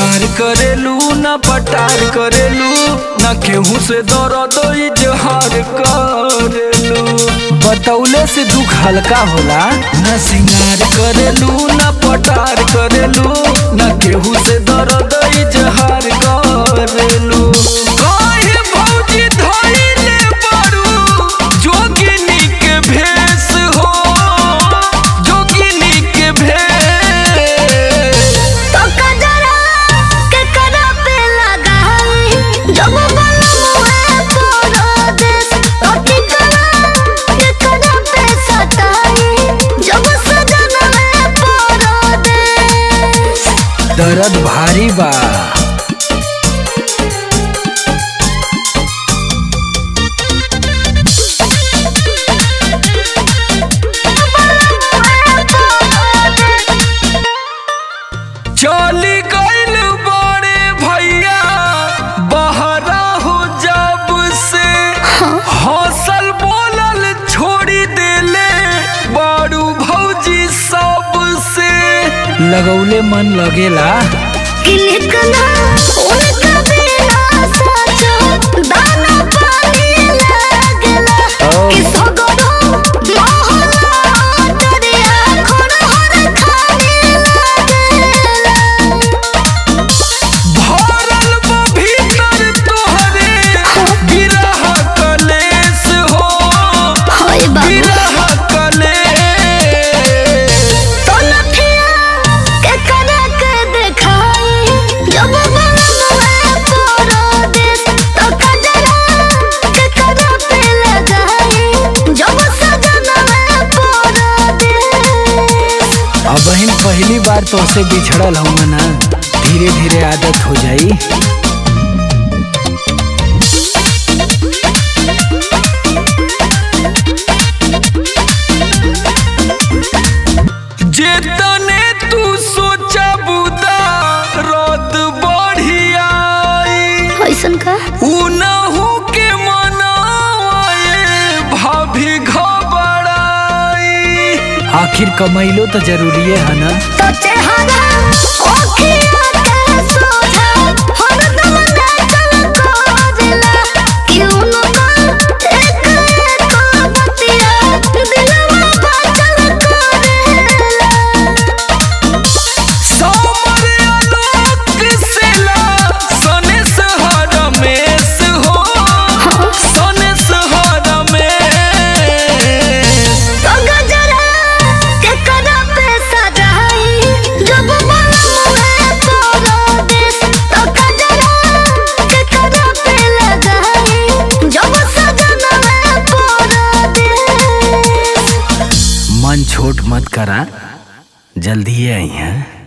सिंगार करेलू न पटार करेलू न केहू से दर्द इजहार करेलू बतौले से दुख हल्का होला न सिंगार करेलू न पटार करेलू न केहू से दर्द इजहार करेलू काहे भौजी धइले बारू जोगिनी के भेष हो जोगिनी के भेष तो कजरा के करा पे लगाई जब बलमुए परदेस तो टिकरा के करा पे सताई जब सजनवे परदेस दर्द भारी बा चली गइल बड़े भैया बहरा हो जब से हौसल बोलल छोड़ी देले बारू भौजी सब से लगौले मन लगेला किलकना उनका बिना सचो दाना पानी लागला ओ। कि सगरो मोहला दरिया खड़हर खाने लागला भरल बा भीतर तोहरे बिरह कलेस हो होय बाबू बिरह कलेस तो लठिया के करा के देखाई जब बलमुए परदेस तो कजरा के करा पे लगाई जब सजनवे परदेस अब बहन पहली बार तो से बिछड़ल हूँ ना धीरे धीरे आदत हो जाई जेतने तू सोचा बुदा रद बढ़ियाई ऐसन का उनहु के मनाए भाभी घबराई आखिर कमैलो तो जरूरी है ना तो चेहरा ओखिया के सोझा हरदम नाचल कोजला क्यों न एक एक बतिया दिलवा बाचल करेला समर आलोक सेला सने सहरमेश हो सने सहरमेश तो गजरा के करा पे सजाई जब बलमुए परदेस तो गजरा के करा पे लगाई जब सजनवे परदेस मन छोट मत करा जल्दी आई है